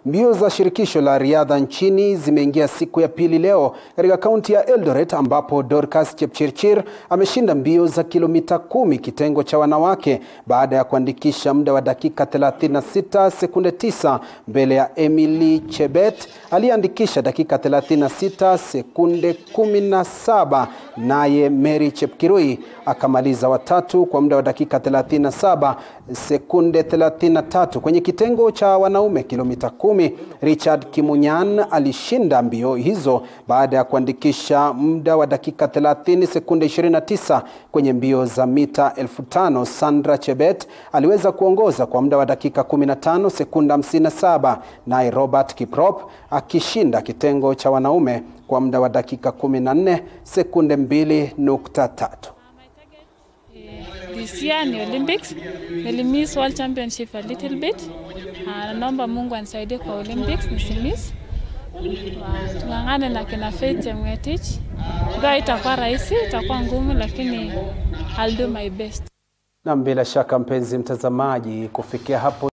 Mbio za shirikisho la riadha nchini zimeingia siku ya pili leo katika kaunti ya Eldoret ambapo Dorcas Chepchirchir ameshinda mbio za kilomita kumi kitengo cha wanawake baada ya kuandikisha muda wa dakika 36 sekunde 9 mbele ya Emily Chebet aliyeandikisha dakika 36 sekunde 17, naye Mary Chepkirui akamaliza watatu kwa muda wa dakika 37 sekunde 33. Kwenye kitengo cha wanaume kilomita kumi, Richard Kimunyan alishinda mbio hizo baada ya kuandikisha muda wa dakika 30 sekunde 29. Kwenye mbio za mita 5000 Sandra Chebet aliweza kuongoza kwa muda wa dakika 15 sekunde 57, naye Robert Kiprop akishinda kitengo cha wanaume kwa muda wa dakika 14 sekunde 2.3. This year ni Olympics. Nilimiss World Championship a little bit. Uh, naomba Mungu anisaidie kwa Olympics nisimiss. Uh, tung'ang'ane na kina Faith Chemgetich. Ingawa itakuwa rahisi, itakuwa ngumu, lakini I'll do my best. Na bila shaka mpenzi mtazamaji, kufikia hapo